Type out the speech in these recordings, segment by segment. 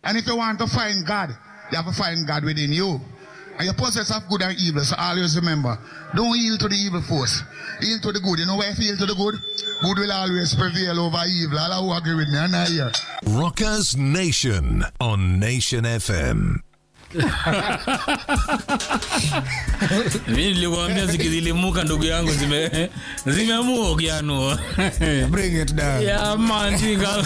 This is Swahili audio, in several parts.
And if you want to find God, you have to find God within you. And you possess of good and evil. So always remember, don't yield to the evil force. Yield to the good. You know why if you yield to the good? Good will always prevail over evil. All who agree with me, I'm not here. Rockers Nation on Nation FM. mi nilikuambia zikizilimuka ndugu yangu zime zimeamua ukianua Bring it down. yeah man jinga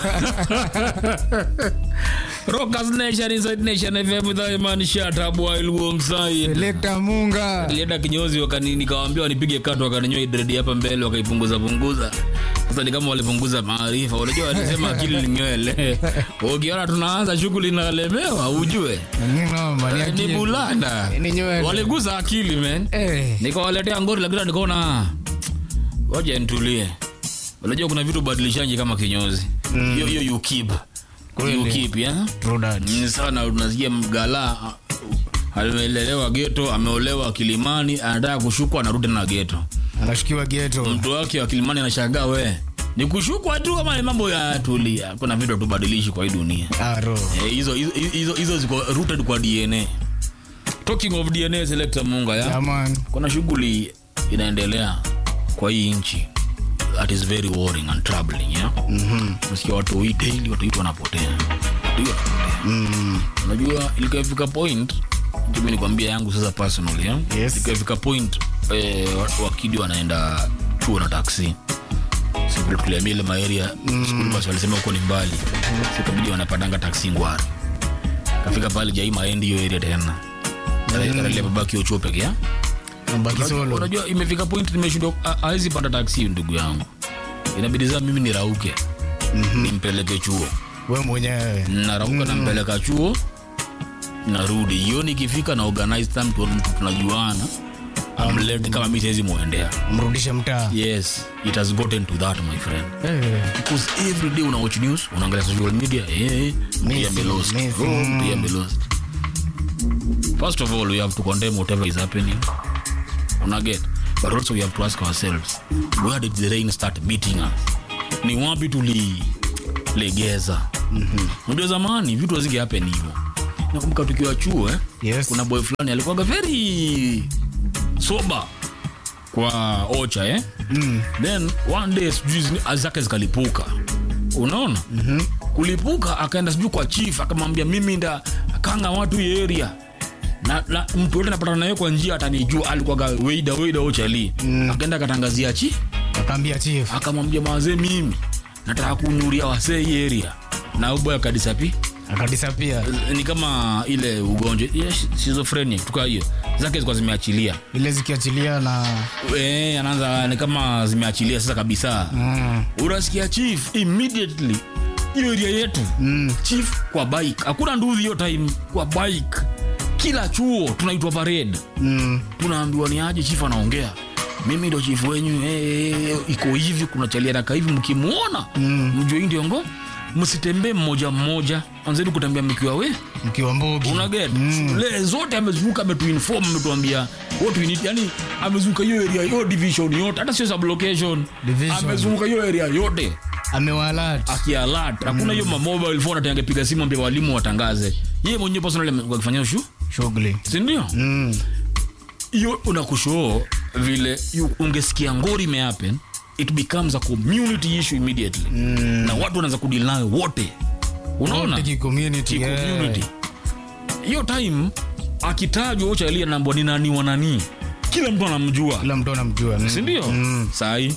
Rockers Nation inside Nation FM with the man shut up while Womsai Selector Munga. Nilienda kinyozi wakani nikawaambia wanipige kato wakaninyoa dread hapa mbele wakaipunguza punguza. Sasa ni kama walipunguza maarifa. Unajua walisema akili ni nywele. Ukiona tunaanza shughuli inalemewa ujue. Ni noma, ni Ni akili. bulanda. Ni nywele. Waliguza akili man. Eh. Nikawaletea ngori lakini nikaona waje nitulie. Unajua kuna vitu badilishaji kama kinyozi. Hiyo hiyo you keep. Kweli. You keep, yeah? True that. Ni sana unasikia mgala amelelewa geto ameolewa kilimani anataka kushukwa anarudi na geto Anashikiwa ghetto. mtu wake wa kilimani anashangaa we ni kushukwa tu ama ni mambo ya tulia kuna vitu tubadilishi kwa hii dunia Ah, ro. Eh, hizo hizo hizo hizo ziko rooted kwa dna talking of dna selector munga ya Yeah, man. kuna shughuli inaendelea kwa hii nchi that is very worrying and troubling yeah? mm-hmm. Unasikia watu hii daily watu wetu wanapotea Watu wetu wanapotea mm. unajua ilikafika point mimi nikwambia yangu sasa personally yeah? Yes. ilikafika point eh, wa- wakidi wanaenda chuo na taksi Sivile tuliambia ile maeria mm. skuli basi walisema huko ni mbali sikabidi wanapatanga taksi ngwari kafika pale jai maendi hiyo area tena karalia babaki hiyo chuo peke yake Mbaki Unajua- solo. unajua imefika point nimeshindwa a- hawezi panda taksi ndugu yangu inabidi saa mimi nirauke nimpeleke chuo We mwenyewe. narauka nampeleka chuo narudi hiyo nikifika na organize time tu mtu tunajuana amlete kama mi siwezi muendea Mrudishe mtaa. yes it has gotten to that my friend Eh. because every day una watch news unaangalia social media eh mtu Messi, amelost Messi. oh mtu amelost first of all we have to condemn whatever is happening una get but also we have to ask ourselves where did the rain start beating us ni wapi tulilegeza mm-hmm. unajua zamani vitu hazinge happen hivyo nakumbuka tukiwa chuo eh? Yes. kuna boy fulani alikuwaga very sober kwa ocha eh? mm. then one day sijui zini- zake zikalipuka unaona mm-hmm. kulipuka akaenda sijui kwa chief akamwambia mimi nda kanga watu hii area na, na mtu yote napatana naye kwa njia atanijua alikuwaga weida weida ochali mm. akaenda akatangazia chi Akaambia chief. akamwambia mazee mimi nataka kunyuria wasee hii area na uboy akadisapi Akadisapia. ni kama ile ugonjwa yes, schizophrenia tuka hiyo zake zilikuwa zimeachilia Ile zikiachilia na Eh, anaanza ni kama zimeachilia sasa kabisa mm. unasikia chief immediately hiyo area yetu mm. chief kwa bike hakuna nduzi hiyo time kwa bike kila chuo tunaitwa parade Mm. tunaambiwa ni aje chief anaongea mimi ndo chief wenyu eh, iko hivi kuna chaliaraka hivi mkimwona mm. mjue hii ndio ngo msitembee mmoja mmoja anzeni kutembea mkiwa we Mkiwa mbogi. unaget mm. le zote amezunguka ametuinform ametuambia what we need yani amezunguka hiyo area hiyo division yote hata sio sublocation Division. amezunguka hiyo area yote Amewalat. akialat hakuna hiyo mamobile phone ati angepiga simu ambia walimu watangaze yeye mwenyewe personally akifanya shu Shughuli. sindio Mm. hiyo unakushoo vile you- ungesikia ngori imehappen it becomes a community issue immediately mm. na watu wanaanza kudili nayo wote unaona Wote ki-community, Ki- yeah. community. hiyo time akitajwa uchalia nambwa ni nani wa nani kila mtu anamjua Kila mtu anamjua. Mm. sindio mm. sahii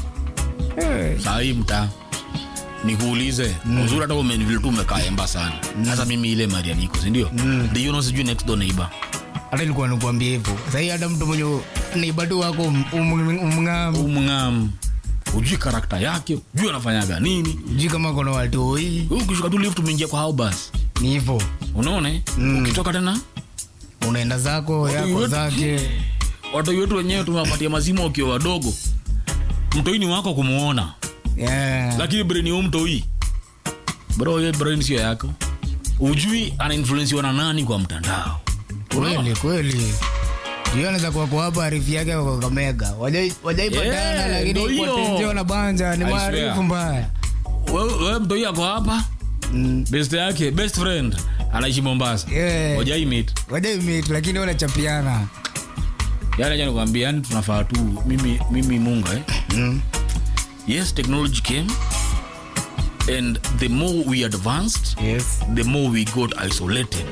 sahii mtaa nikuulize mm. uzuri hata ume- vile tu umekaa emba sana sasa mimi ile maria niko sindio mm. ndiyo sijui next door neighbor hata ilikuwa nikuambia hivyo sahii hata mtu mwenye neiba tu wako um- um- umng'amu umngam ujui karakta yake ujui anafanyaga nini jui kama kona watoi Wewe ukishuka tu lift umeingia kwa house ni hivyo unaona eh? ukitoka tena unaenda zako yako wetu- zake watu wetu wenyewe tumewapatia mazima wakiwa wadogo mtoi ni wako kumuona yeah. lakini brain ya huyu mtoi bro hiyo brain sio yako ujui anainfluensiwa na nani kwa mtandao kweli kweli juu anaweza kuwa kwa hapa arifu yake kwa Kakamega Wajai- wajaipatana Yeah, lakini ndio hiyo. kwa tenjio na banja ni I maarifu swear. mbaya wewe wewe mtoi ako hapa Mm. best yake best friend anaishi mombasa Yeah. wajai meet Wajaimit lakini wanachapiana. yani acha nikwambia yani tunafaa tu mimi mimi munga eh? Mm. yes technology came and the more we advanced Yes. the more we got isolated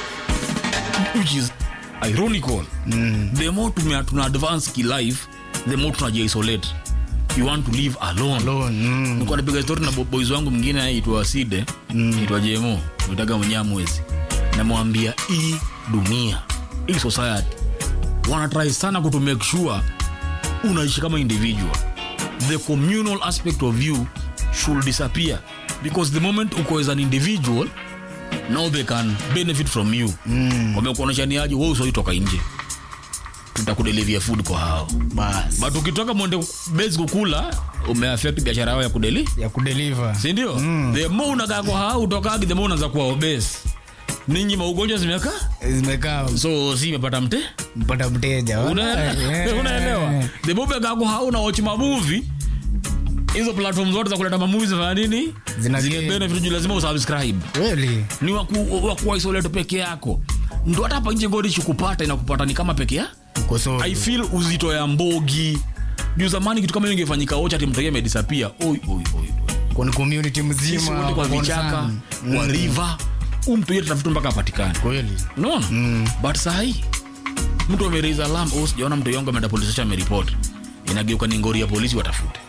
which is ironical Mm. the more tume- tuna advance kilife the more tunajiisolate you want to live alone, Alone. Mm. nilikuwa napiga story na bo- boys wangu mwingine aitwa side aitwa jemo nitaga mwenyamwezi namwambia hii dunia hii society wanatrai sana kuto make sure unaishi kama individual the communal aspect of you should disappear because the moment uko as an individual now they can benefit from you mm. wamekuoneshaniaje we usoitoka nje tutakudelivia food kwa hao Bas. but ukitoka mwende base kukula umeaffect biashara yao ya kudeli Ya kudeliver. sindio mm. the more unakaa kwa hao utokagi the more unaanza kuwa obese ninyi maugonjwa zimeka Zimekaa so si imepata mte mpata mteja. Unaelewa? Yeah. unaelewa the more umekaa kwa hao na watch mamuvi hizo platform zote za kuleta mamuvi zifanya nini Zina zime gain. benefit juu lazima usubscribe Kweli. ni waku, waku isolate peke yako ndo hata hapa nje ngori shikupata inakupata ni kama peke ya Uko solo. i feel uzito ya mbogi juu zamani kitu kama hiyo ingefanyika ocha timtokea imedisapia oi oi oi oi Kwa community sisi mzima. wote kwa wako vichaka concerned. kwa river huu mtu yetu tafuta mpaka apatikane Kweli. unaona but sahii mtu ameraise alarm oh sijaona mtu yangu ameenda police station ameripoti inageuka ni ngori ya polisi watafute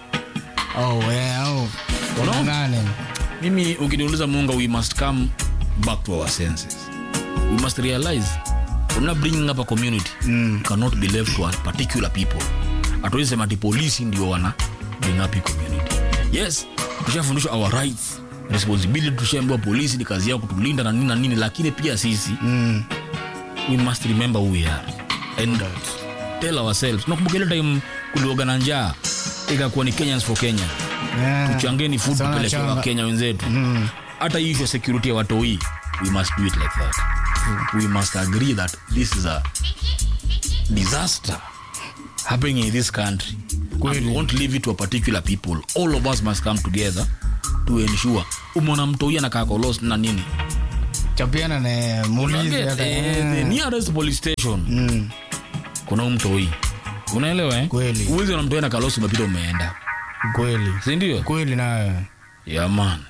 Oh, yeah, oh. Unaona? Nane. mimi ukiniuliza munga we must come back to our senses we must realize we're not bringing up a community mm. cannot be left to a particular people hatuwezi sema ati polisi ndio wana bring up hii community yes tushafundishwa our rights responsibility tushaambiwa polisi ni kazi yao kutulinda na nini na nini lakini pia sisi Mm. we must remember who we are and tell ourselves nakumbuka ile time kulioga na njaa ikakuwa ni kenyans for kenya Yeah. tuchangeni food Sana tupeleke changa. wakenya wenzetu hata hii issue ya security ya watoi we must do it like that we must agree that this is a disaster happening in this country and we won't leave it to a particular people all of us must come together to ensure umeona mtoi anakaa kolos na nini chapiana na muulizi Get, hata eh, the nearest police station Mm. kuna huu mtoi unaelewa eh? Kweli. uwezi na mtoi na kalosi umepita umeenda kweli sindio kweli nayo yeah, man